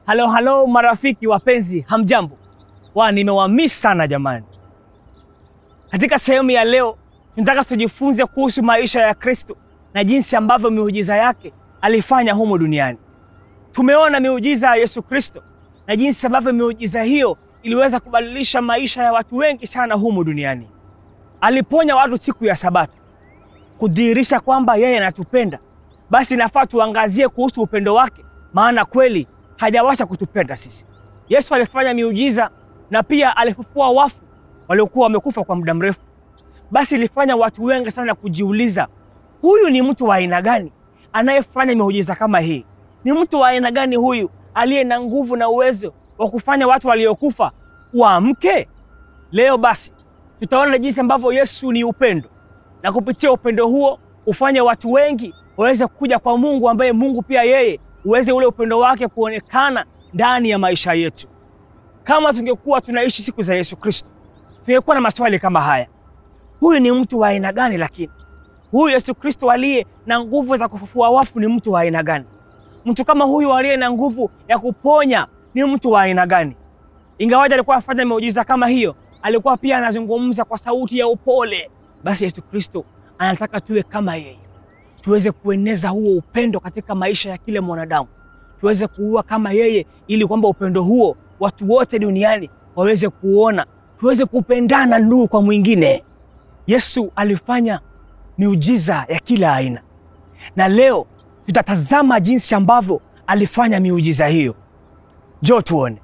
Halo halo marafiki wapenzi, hamjambo? Wa nimewamiss sana jamani. Katika sehemu ya leo tunataka tujifunze kuhusu maisha ya Kristo na jinsi ambavyo miujiza yake alifanya humu duniani. Tumeona miujiza ya Yesu Kristo na jinsi ambavyo miujiza hiyo iliweza kubadilisha maisha ya watu wengi sana humu duniani. Aliponya watu siku ya Sabato kudhihirisha kwamba yeye anatupenda. Basi inafaa tuangazie kuhusu upendo wake, maana kweli hajawasha kutupenda sisi. Yesu alifanya miujiza na pia alifufua wafu waliokuwa wamekufa kwa muda mrefu. Basi ilifanya watu wengi sana kujiuliza, huyu ni mtu wa aina gani anayefanya miujiza kama hii? Ni mtu wa aina gani huyu aliye na nguvu na uwezo wa kufanya watu waliokufa waamke? Leo basi tutaona jinsi ambavyo Yesu ni upendo, na kupitia upendo huo ufanye watu wengi waweze kuja kwa Mungu, ambaye Mungu pia yeye uweze ule upendo wake kuonekana ndani ya maisha yetu. Kama tungekuwa tunaishi siku za Yesu Kristo, tungekuwa na maswali kama haya: huyu ni mtu wa aina gani? Lakini huyu Yesu Kristo aliye na nguvu za kufufua wafu ni mtu wa aina gani? Mtu kama huyu aliye na nguvu ya kuponya ni mtu wa aina gani? Ingawaje alikuwa afanya miujiza kama hiyo, alikuwa pia anazungumza kwa sauti ya upole. Basi Yesu Kristo anataka tuwe kama yeye, tuweze kueneza huo upendo katika maisha ya kila mwanadamu, tuweze kuua kama yeye, ili kwamba upendo huo watu wote duniani waweze kuona, tuweze kupendana ndugu kwa mwingine. Yesu alifanya miujiza ya kila aina, na leo tutatazama jinsi ambavyo alifanya miujiza hiyo. Njoo tuone.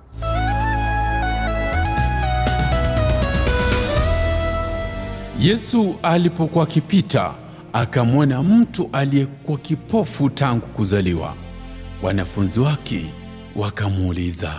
Yesu alipokuwa akipita akamwona mtu aliyekuwa kipofu tangu kuzaliwa. Wanafunzi wake wakamuuliza,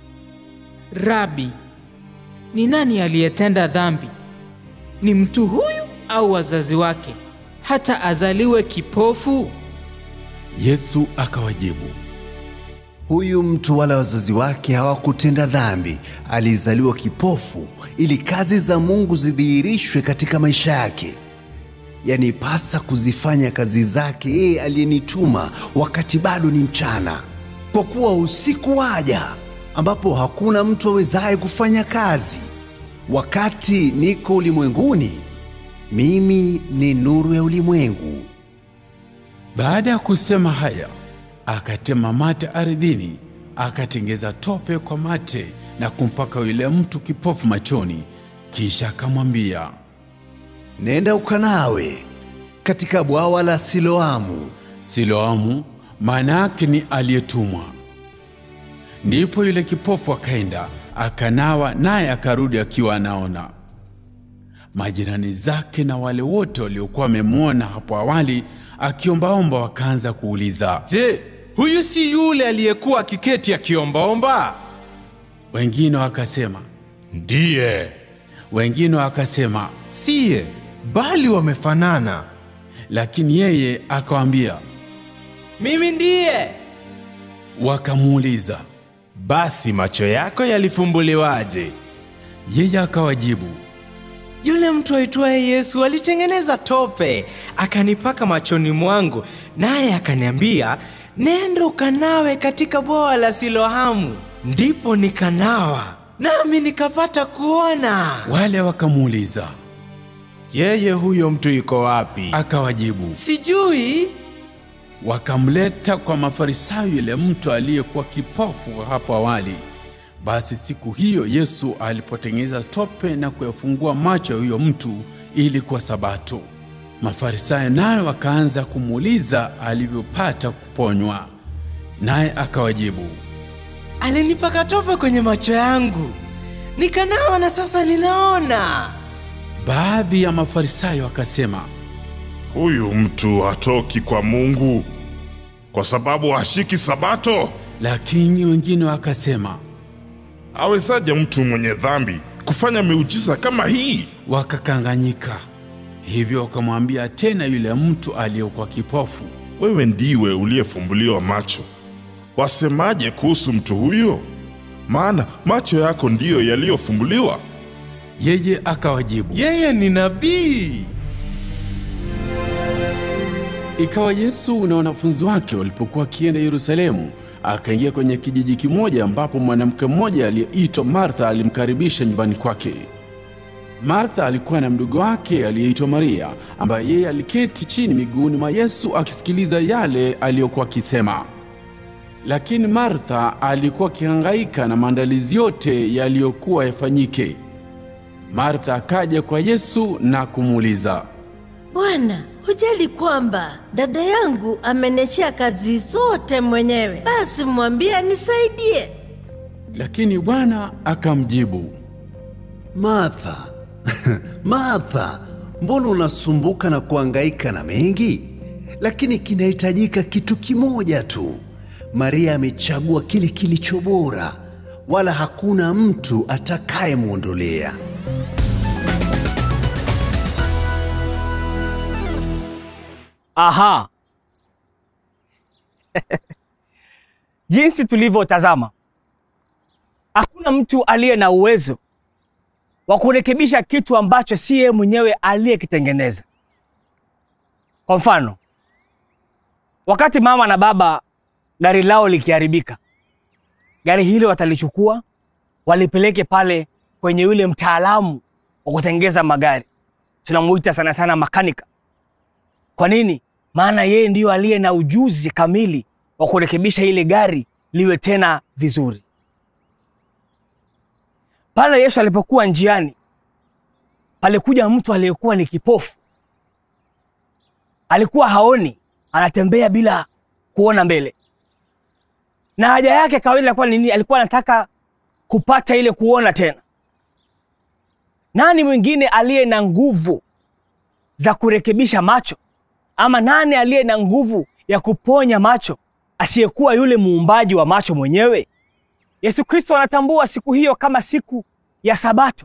Rabi, ni nani aliyetenda dhambi? Ni mtu huyu au wazazi wake, hata azaliwe kipofu? Yesu akawajibu, Huyu mtu wala wazazi wake hawakutenda dhambi, alizaliwa kipofu ili kazi za Mungu zidhihirishwe katika maisha yake. Yanipasa kuzifanya kazi zake yeye aliyenituma wakati bado ni mchana, kwa kuwa usiku waja ambapo hakuna mtu awezaye kufanya kazi. Wakati niko ulimwenguni, mimi ni nuru ya ulimwengu. Baada ya kusema haya, akatema mate ardhini, akatengeza tope kwa mate na kumpaka yule mtu kipofu machoni, kisha akamwambia, Nenda ukanawe katika bwawa la Siloamu. Siloamu maana yake ni aliyetumwa. Ndipo yule kipofu akaenda akanawa, naye akarudi akiwa anaona. Majirani zake na wale wote waliokuwa wamemwona hapo awali akiombaomba wakaanza kuuliza. Je, huyu si yule aliyekuwa akiketi akiombaomba? Wengine wakasema, Ndiye. wengine wakasema, Siye, bali wamefanana. lakini yeye akawaambia. Mimi ndiye. Wakamuuliza, Basi macho yako yalifumbuliwaje? yeye akawajibu, Yule mtu aitwaye Yesu alitengeneza tope akanipaka machoni mwangu, naye akaniambia, nenda ukanawe katika bwawa la Siloamu. Ndipo nikanawa, nami nikapata kuona. wale wakamuuliza, Yeye huyo mtu yuko wapi? akawajibu. Sijui. Wakamleta kwa Mafarisayo yule mtu aliyekuwa kipofu hapo awali. Basi siku hiyo Yesu alipotengeneza tope na kuyafungua macho ya huyo mtu, ili kwa Sabato, Mafarisayo nayo wakaanza kumuuliza alivyopata kuponywa, naye akawajibu. Alinipaka tope kwenye macho yangu, nikanawa na sasa ninaona. Baadhi ya Mafarisayo wakasema, Huyu mtu hatoki kwa Mungu kwa sababu hashiki Sabato. lakini wengine wakasema, Awezaje mtu mwenye dhambi kufanya miujiza kama hii? wakakanganyika. Hivyo wakamwambia tena yule mtu aliyekuwa kipofu, Wewe ndiwe uliyefumbuliwa macho, wasemaje kuhusu mtu huyo? Maana macho yako ndiyo yaliyofumbuliwa. yeye akawajibu, Yeye ni nabii. Ikawa Yesu na wanafunzi wake walipokuwa wakienda Yerusalemu, akaingia kwenye kijiji kimoja ambapo mwanamke mmoja aliyeitwa Martha alimkaribisha nyumbani kwake. Martha alikuwa na mdogo wake aliyeitwa Maria, ambaye yeye aliketi chini miguuni mwa Yesu akisikiliza yale aliyokuwa akisema. Lakini Martha alikuwa akihangaika na maandalizi yote yaliyokuwa yafanyike. Martha akaja kwa Yesu na kumuuliza, Bwana, hujali kwamba dada yangu ameniachia kazi zote mwenyewe? Basi mwambie anisaidie. lakini Bwana akamjibu, Martha, Martha, mbona unasumbuka na kuhangaika na mengi? Lakini kinahitajika kitu kimoja tu. Maria amechagua kile kilicho bora, wala hakuna mtu atakayemwondolea. Aha, jinsi tulivyotazama, hakuna mtu aliye na uwezo wa kurekebisha kitu ambacho si yeye mwenyewe aliyekitengeneza. Kwa mfano, wakati mama na baba gari lao likiharibika, gari hilo watalichukua walipeleke pale kwenye yule mtaalamu wa kutengeneza magari, tunamuita sana sana makanika. Kwa nini? Maana yeye ndiyo aliye na ujuzi kamili wa kurekebisha ile gari liwe tena vizuri. Pale Yesu alipokuwa njiani, palikuja mtu aliyekuwa ni kipofu, alikuwa haoni, anatembea bila kuona mbele, na haja yake kawaida ilikuwa ni nini? Alikuwa anataka kupata ile kuona tena. Nani mwingine aliye na nguvu za kurekebisha macho ama nani aliye na nguvu ya kuponya macho asiyekuwa yule muumbaji wa macho mwenyewe? Yesu Kristo anatambua siku hiyo kama siku ya Sabato,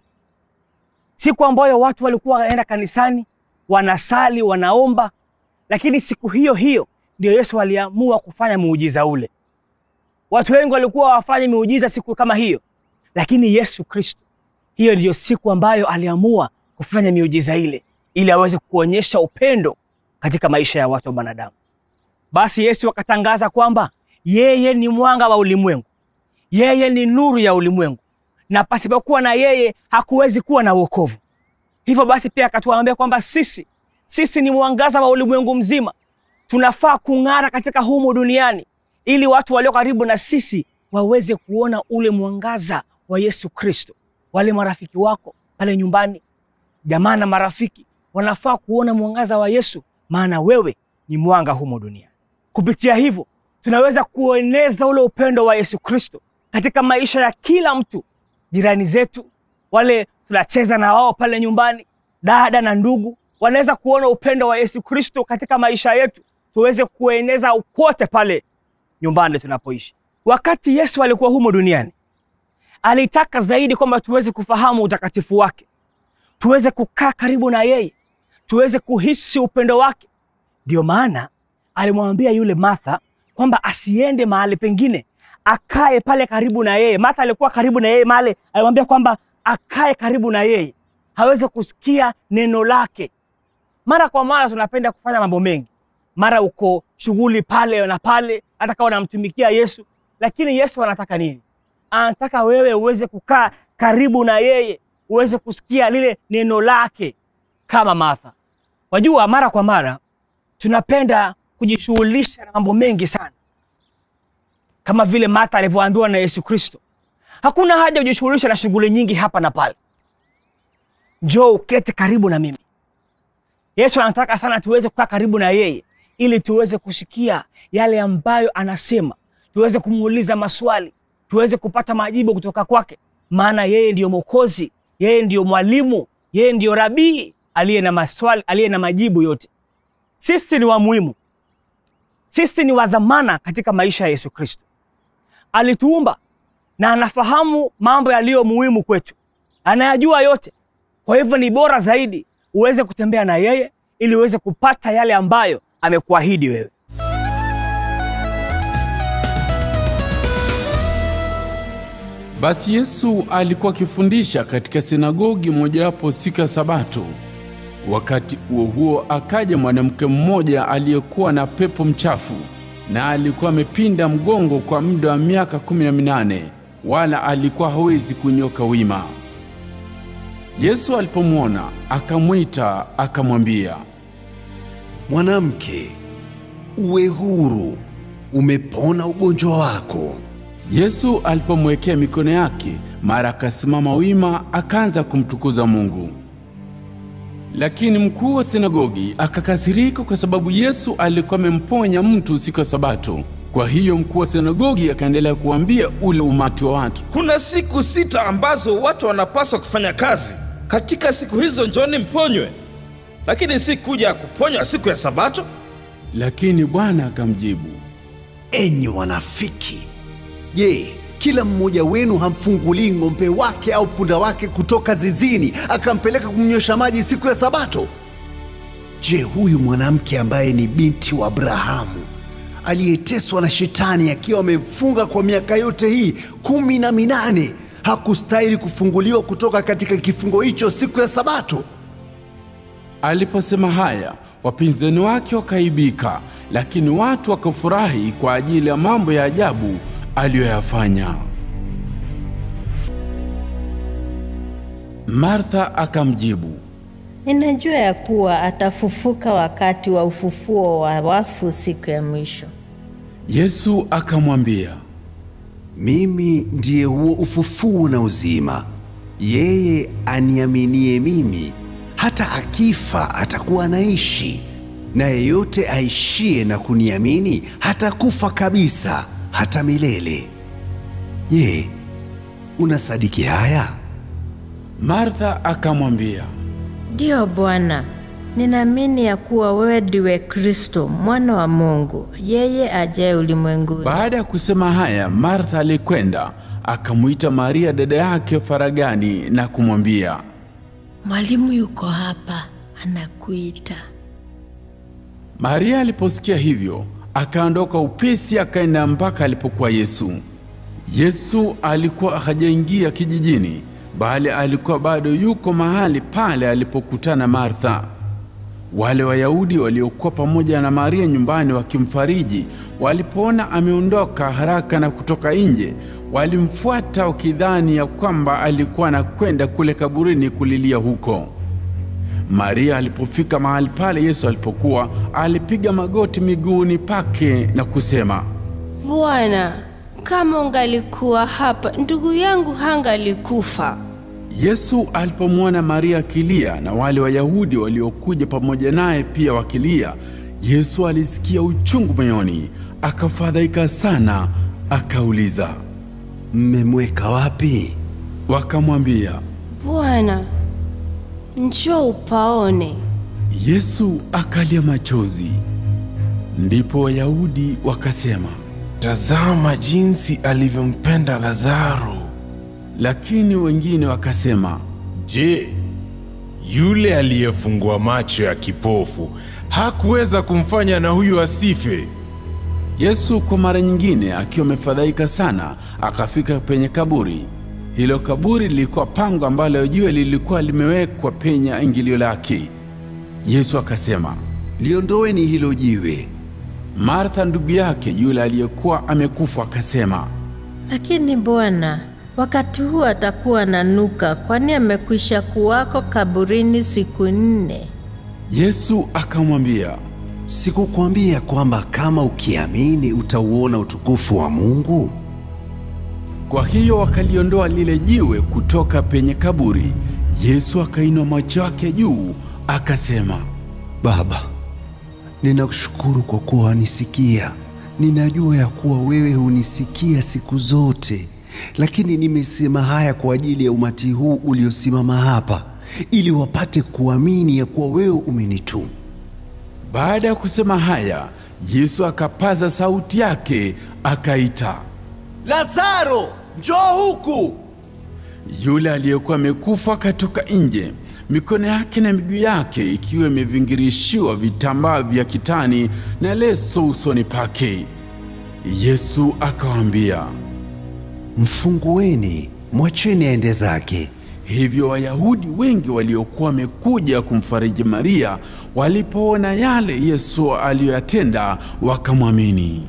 siku ambayo watu walikuwa wanaenda kanisani, wanasali, wanaomba, lakini siku hiyo hiyo ndio Yesu aliamua kufanya muujiza ule. Watu wengi walikuwa wafanye miujiza siku kama hiyo, lakini Yesu Kristo, hiyo ndiyo siku ambayo aliamua kufanya miujiza ile ili aweze kuonyesha upendo katika maisha ya watu wa wanadamu. Basi Yesu akatangaza kwamba yeye ni mwanga wa ulimwengu, yeye ni nuru ya ulimwengu, na pasipokuwa na yeye hakuwezi kuwa na wokovu. Hivyo basi pia akatuambia kwamba sisi sisi ni mwangaza wa ulimwengu mzima, tunafaa kung'ara katika humu duniani ili watu walio karibu na sisi waweze kuona ule mwangaza wa Yesu Kristo. Wale marafiki wako pale nyumbani, jamaa na marafiki wanafaa kuona mwangaza wa Yesu, maana wewe ni mwanga humo duniani. Kupitia hivyo tunaweza kueneza ule upendo wa Yesu Kristo katika maisha ya kila mtu, jirani zetu, wale tunacheza na wao pale nyumbani, dada na ndugu wanaweza kuona upendo wa Yesu Kristo katika maisha yetu, tuweze kueneza kote pale nyumbani tunapoishi. Wakati Yesu alikuwa humo duniani, alitaka zaidi kwamba tuweze kufahamu utakatifu wake, tuweze kukaa karibu na yeye, tuweze kuhisi upendo wake. Ndio maana alimwambia yule Martha kwamba asiende mahali pengine, akae pale karibu na yeye. Martha alikuwa karibu na yeye mahali, alimwambia kwamba akae karibu na yeye, haweze kusikia neno lake. Mara kwa mara tunapenda kufanya mambo mengi, mara uko shughuli pale na pale, hata kama unamtumikia Yesu, lakini Yesu anataka nini? Anataka wewe uweze kukaa karibu na yeye, uweze kusikia lile neno lake kama Martha. Wajua, mara kwa mara tunapenda kujishughulisha na mambo mengi sana, kama vile Martha alivyoambiwa na Yesu Kristo. Hakuna haja ujishughulisha na shughuli nyingi hapa na pale, njoo uketi karibu na mimi. Yesu anataka sana tuweze kukaa karibu na yeye ili tuweze kusikia yale ambayo anasema, tuweze kumuuliza maswali, tuweze kupata majibu kutoka kwake, maana yeye ndiyo Mwokozi, yeye ndiyo mwalimu, yeye ndiyo rabii aliye na maswali, aliye na majibu yote. Sisi ni wa muhimu, sisi ni wa dhamana katika maisha ya Yesu Kristo. Alituumba na anafahamu mambo yaliyo muhimu kwetu, anayajua yote. Kwa hivyo ni bora zaidi uweze kutembea na yeye ili uweze kupata yale ambayo amekuahidi wewe. Basi Yesu alikuwa akifundisha katika sinagogi mojawapo siku ya Sabato. Wakati huo huo, akaja mwanamke mmoja aliyekuwa na pepo mchafu, na alikuwa amepinda mgongo kwa muda wa miaka kumi na minane, wala alikuwa hawezi kunyoka wima. Yesu alipomwona akamwita, akamwambia, Mwanamke, uwe huru, umepona ugonjwa wako. Yesu alipomwekea mikono yake, mara akasimama wima, akaanza kumtukuza Mungu. Lakini mkuu wa sinagogi akakasirika kwa sababu Yesu alikuwa amemponya mtu siku ya Sabato. Kwa hiyo mkuu wa sinagogi akaendelea kuambia ule umati wa watu, Kuna siku sita ambazo watu wanapaswa kufanya kazi. Katika siku hizo njoni mponywe, lakini si kuja kuponywa siku ya Sabato. lakini Bwana akamjibu, Enyi wanafiki! Je, kila mmoja wenu hamfungulii ng'ombe wake au punda wake kutoka zizini akampeleka kumnywesha maji siku ya Sabato? Je, huyu mwanamke ambaye ni binti wa Abrahamu aliyeteswa na shetani akiwa amemfunga kwa miaka yote hii kumi na minane hakustahili kufunguliwa kutoka katika kifungo hicho siku ya Sabato? Aliposema haya, wapinzani wake wakaibika, lakini watu wakafurahi kwa ajili ya mambo ya ajabu aliyoyafanya. Martha akamjibu, Ninajua ya kuwa atafufuka wakati wa ufufuo wa wafu siku ya mwisho. Yesu akamwambia, Mimi ndiye huo ufufuo na uzima. Yeye aniaminie mimi, hata akifa atakuwa anaishi, na yeyote aishie na kuniamini hatakufa kabisa, hata milele. Je, unasadiki haya? Martha akamwambia, Ndiyo Bwana, ninaamini ya kuwa wewe ndiwe Kristo mwana wa Mungu, yeye ajaye ulimwenguni. Baada ya kusema haya, Martha alikwenda akamwita Maria dada yake faragani na kumwambia, Mwalimu yuko hapa, anakuita. Maria aliposikia hivyo, akaondoka upesi akaenda mpaka alipokuwa Yesu. Yesu alikuwa hajaingia kijijini, bali alikuwa bado yuko mahali pale alipokutana Martha. Wale Wayahudi waliokuwa pamoja na Maria nyumbani wakimfariji, walipoona ameondoka haraka na kutoka nje, walimfuata wakidhani ya kwamba alikuwa anakwenda kule kaburini kulilia huko. Maria alipofika mahali pale Yesu alipokuwa, alipiga magoti miguuni pake na kusema, Bwana, kama ungalikuwa hapa, ndugu yangu hangalikufa. Yesu alipomwona Maria akilia na wale Wayahudi waliokuja pamoja naye pia wakilia, Yesu alisikia uchungu moyoni, akafadhaika sana, akauliza. Mmemweka wapi? Wakamwambia, Bwana, njoo upaone. Yesu akalia machozi. Ndipo Wayahudi wakasema, Tazama jinsi alivyompenda Lazaro. lakini wengine wakasema, Je, yule aliyefungua macho ya kipofu hakuweza kumfanya na huyu asife? Yesu kwa mara nyingine akiwa amefadhaika sana akafika penye kaburi. Hilo kaburi lilikuwa pango ambalo jiwe lilikuwa limewekwa penye ingilio lake. Yesu akasema, Liondoeni hilo jiwe. Martha ndugu yake yule aliyekuwa amekufa akasema, Lakini Bwana, wakati huu atakuwa na nuka, kwani amekwisha kuwako kaburini siku nne. Yesu akamwambia, Sikukwambia kwamba kama ukiamini utauona utukufu wa Mungu? Kwa hiyo wakaliondoa lile jiwe kutoka penye kaburi. Yesu akainua macho yake juu akasema, Baba, ninakushukuru kwa kuwa wanisikia. Ninajua ya kuwa wewe hunisikia siku zote, lakini nimesema haya kwa ajili ya umati huu uliosimama hapa, ili wapate kuamini ya kuwa wewe umenituma. Baada ya kusema haya, Yesu akapaza sauti yake akaita. Lazaro, njoo huku! Yule aliyekuwa amekufa akatoka nje, mikono yake na miguu yake ikiwa imevingirishiwa vitambaa vya kitani na leso usoni pake. Yesu akawaambia, Mfungueni, mwacheni aende zake. Hivyo Wayahudi wengi waliokuwa wamekuja kumfariji Maria walipoona yale Yesu aliyoyatenda wakamwamini.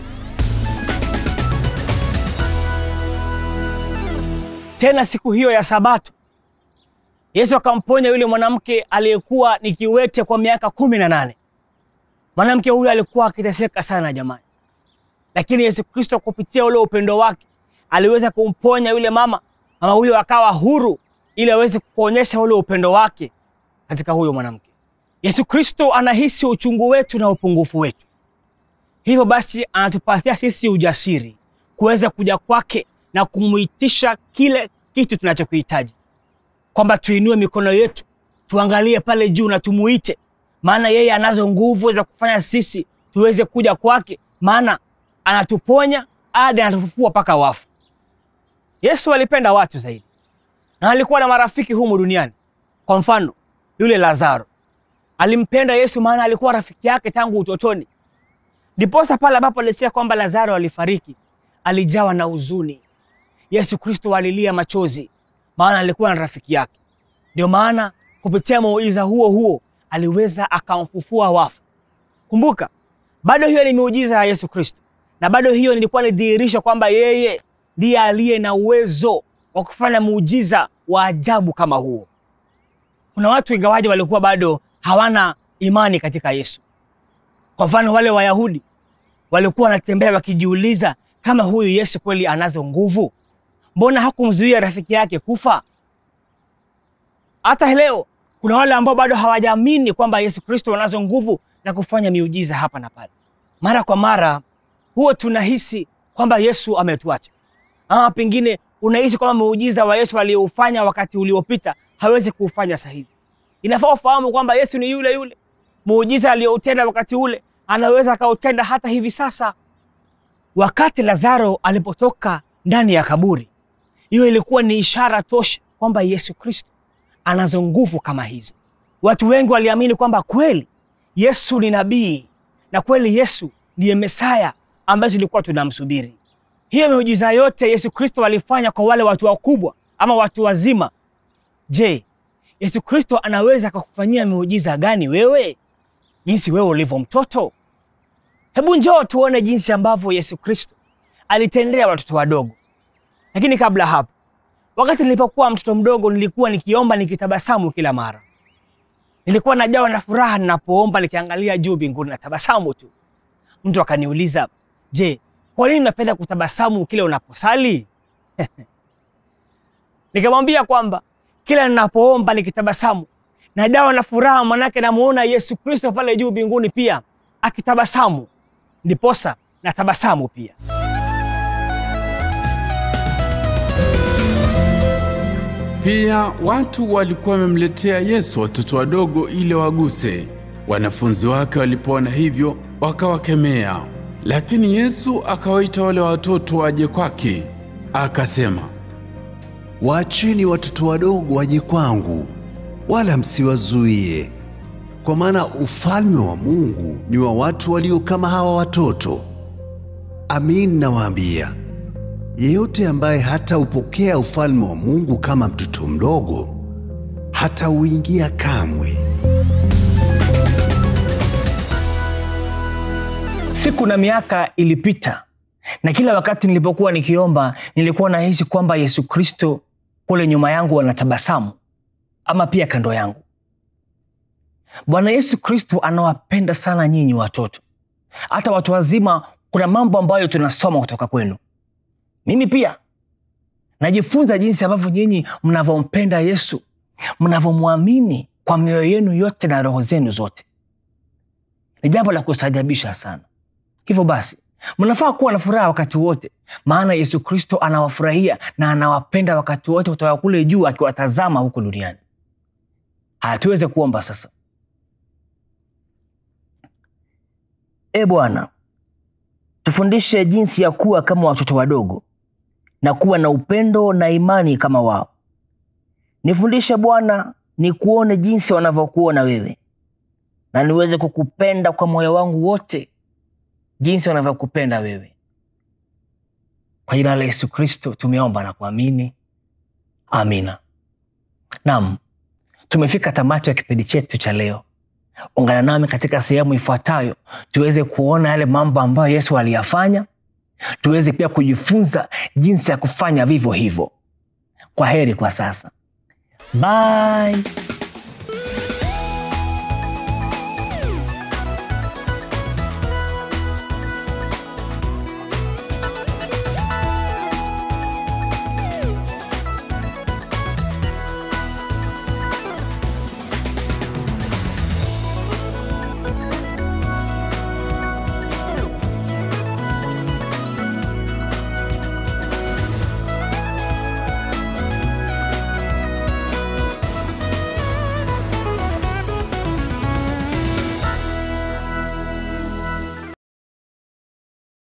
Tena siku hiyo ya Sabato, Yesu akamponya yule mwanamke aliyekuwa ni kiwete kwa miaka kumi na nane. Mwanamke huyo alikuwa akiteseka sana jamani, lakini Yesu Kristo kupitia ule upendo wake aliweza kumponya yule mama. Mama huyo akawa huru ili aweze kuonyesha ule upendo wake katika huyo mwanamke. Yesu Kristo anahisi uchungu wetu na upungufu wetu, hivyo basi anatupatia sisi ujasiri kuweza kuja kwake na kumuitisha kile kitu tunachokihitaji, kwamba tuinue mikono yetu tuangalie pale juu na tumuite, maana yeye anazo nguvu za kufanya sisi tuweze kuja kwake, maana anatuponya hadi anatufufua mpaka wafu. Yesu alipenda watu zaidi na alikuwa na marafiki humu duniani. Kwa mfano, yule Lazaro alimpenda Yesu maana alikuwa rafiki yake tangu utotoni. Ndiposa pale ambapo alisikia kwamba Lazaro alifariki, alijawa na huzuni. Yesu Kristo alilia machozi, maana alikuwa na rafiki yake. Ndio maana kupitia muujiza huo huo aliweza akamfufua wafu. Kumbuka, bado hiyo ni miujiza ya Yesu Kristo, na bado hiyo ilikuwa ni dhihirisho kwamba yeye ndiye aliye na uwezo wa kufanya muujiza wa ajabu kama huo. Kuna watu ingawaje walikuwa bado hawana imani katika Yesu. Kwa mfano, wale Wayahudi walikuwa wanatembea wakijiuliza kama huyu Yesu kweli anazo nguvu, mbona hakumzuia rafiki yake kufa? Hata leo kuna wale ambao bado hawajaamini kwamba Yesu Kristo anazo nguvu za kufanya miujiza hapa na pale. Mara kwa mara huwa tunahisi kwamba Yesu ametuacha, ama pengine unahisi kwamba muujiza wa Yesu aliyoufanya wakati uliopita hawezi kuufanya saa hizi. Inafaa ufahamu kwamba Yesu ni yule yule. Muujiza aliyoutenda wakati ule anaweza akautenda hata hivi sasa. Wakati Lazaro alipotoka ndani ya kaburi, hiyo ilikuwa ni ishara tosha kwamba Yesu Kristo anazo nguvu kama hizo. Watu wengi waliamini kwamba kweli Yesu ni nabii na kweli Yesu ndiye Mesaya ambaye tulikuwa tunamsubiri. Hiyo miujiza yote Yesu Kristo alifanya kwa wale watu wakubwa ama watu wazima. Je, Yesu Kristo anaweza akakufanyia miujiza gani wewe, jinsi wewe ulivyo mtoto? Hebu njoo tuone jinsi ambavyo Yesu Kristo alitendea watoto wadogo. Lakini kabla hapo, wakati nilipokuwa mtoto mdogo, nilikuwa nikiomba nikitabasamu kila mara. Nilikuwa najawa na furaha ninapoomba, nikiangalia juu mbinguni na tabasamu tu. Mtu akaniuliza, je, kwa nini unapenda kutabasamu kile unaposali? Nikamwambia kwamba kila ninapoomba nikitabasamu najawa na furaha, manake namuona Yesu Kristo pale juu mbinguni pia akitabasamu, ndiposa natabasamu pia. Pia watu walikuwa wamemletea Yesu watoto wadogo ili waguse. Wanafunzi wake walipoona hivyo wakawakemea, lakini Yesu akawaita wale watoto waje kwake, akasema, Waacheni watoto wadogo waje kwangu, wala msiwazuie, kwa maana ufalme wa Mungu ni wa watu walio kama hawa watoto. Amin, nawaambia, yeyote ambaye hataupokea ufalme wa Mungu kama mtoto mdogo, hatauingia kamwe. Siku na miaka ilipita, na kila wakati nilipokuwa nikiomba, nilikuwa nahisi kwamba Yesu Kristo kule nyuma yangu anatabasamu, ama pia kando yangu. Bwana Yesu Kristo anawapenda sana nyinyi watoto, hata watu wazima. Kuna mambo ambayo tunasoma kutoka kwenu. Mimi pia najifunza jinsi ambavyo nyinyi mnavyompenda Yesu, mnavyomwamini kwa mioyo yenu yote na roho zenu zote. Ni jambo la kustaajabisha sana. Hivyo basi, mnafaa kuwa na furaha wakati wote, maana Yesu Kristo anawafurahia na anawapenda wakati wote kutoka kule juu, akiwatazama huku duniani. Haya, tuweze kuomba sasa. E Bwana, tufundishe jinsi ya kuwa kama watoto wadogo na kuwa na upendo na imani kama wao. Nifundishe Bwana, nikuone jinsi wanavyokuona wewe, na niweze kukupenda kwa moyo wangu wote jinsi wanavyokupenda wewe. Kwa jina la Yesu Kristo tumeomba na kuamini, amina. Naam, tumefika tamati ya kipindi chetu cha leo. Ungana nami katika sehemu ifuatayo tuweze kuona yale mambo ambayo Yesu aliyafanya, tuweze pia kujifunza jinsi ya kufanya vivyo hivyo. Kwa heri kwa sasa, bye.